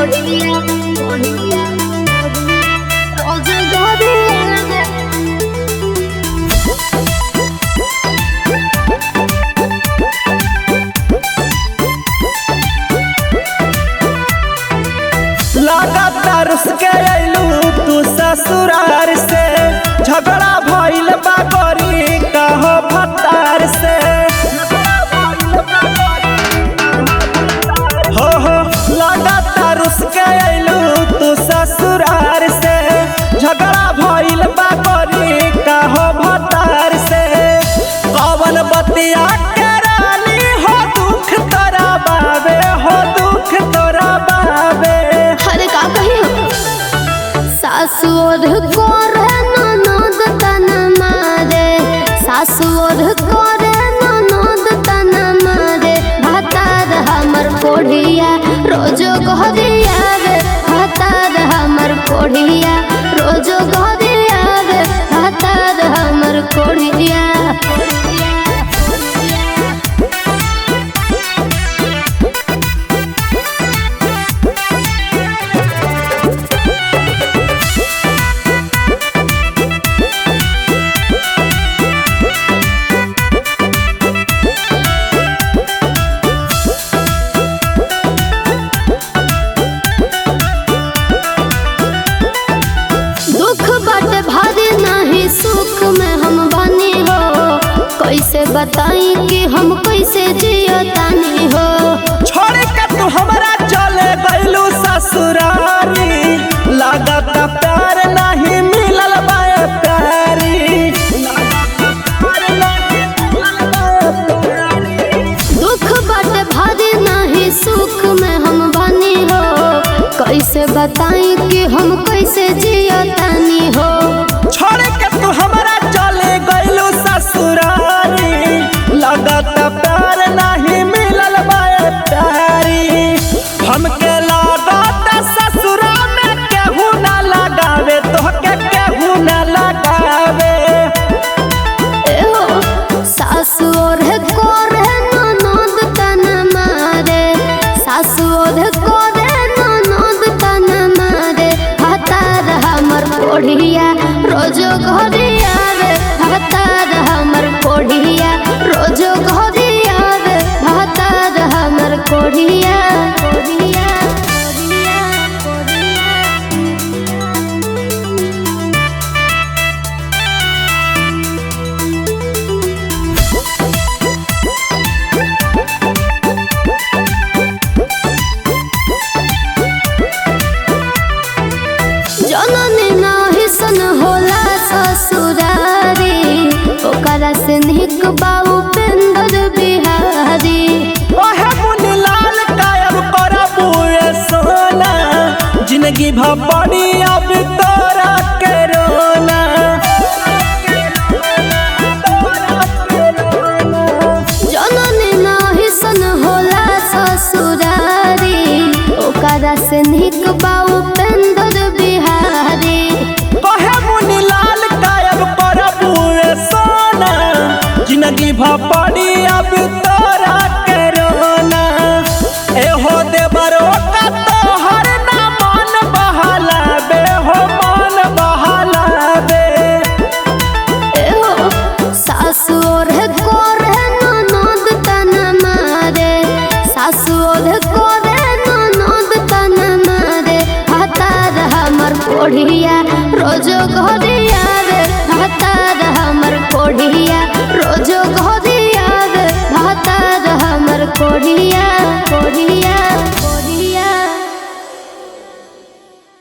कोढ़िया कोढ़िया रोज गोदिया में लगातार उसके अइलू तू ससुरार से झगड़ा भइल बा गरी कहो भतार से हो हो लगातार उसके अइलू तू ससुरार से झगड़ा भइल बा गरी कहो भतार से कवन बतिया के रानी हो दुख तोरा बाबे हो दुख तोरा बाबे अरे का कही हो सासुर करे ननद तन मारे सासुर करे ननद तन मारे भातार हमर कोढ़िया रोजो गोदिया रे भातार हमर कोढ़िया रोजो गोदिया रे भातार हमर कोढ़िया दुख बाटे भारी नहीं सुख में हम बनी हो कैसे बताई कि हम कैसे जियो तानी हो छोड़ के तू हमरा चले गइलू ससुरारी लागत प्यार नहीं मिलल बाए प्यारी दुख बाटे भारी नहीं सुख में हम बनी हो कैसे बताई कि हम कैसे जियो तानी हो छोड़ के तू हमरा चले गइलू ससुरारी लागत प्यार नहीं मिलल बाए प्यारी हमके लागत ससुरा में केहू ना लगावे तोहके केहू ना लगावे एहो सासु और कोरे ननद तन मारे सासु और कोरे ननद तन मारे हतार हमर कोढ़िया रोजो घरिया रे हतार हमर कोढ़िया रोजो घरिया रे हतार हमर कोढ़िया कोढ़िया कोढ़िया कोढ़िया जननी नाही सन होला ससुरारी ओकरा से निक बाबू पेंदर बिहारी ओहे मुनि लाल कायम करबू ए सोना जिंदगी भ पड़ी अब तोरा के रोना जननी नाही सन होला ससुरारी ओकरा से निक बाबू पेंदर बिहारी ओहे मुनि लाल कायम करबू ए सोना जिंदगी भ पड़ी अब तोरा के रोना एहो देवरो का तोहर ना मन बहलाबे हो मन बहलाबे एहो सासु और कोरे ननद तन मारे सासु और कोरे ननद तन मारे हतार हमर कोढ़िया रोजो घरे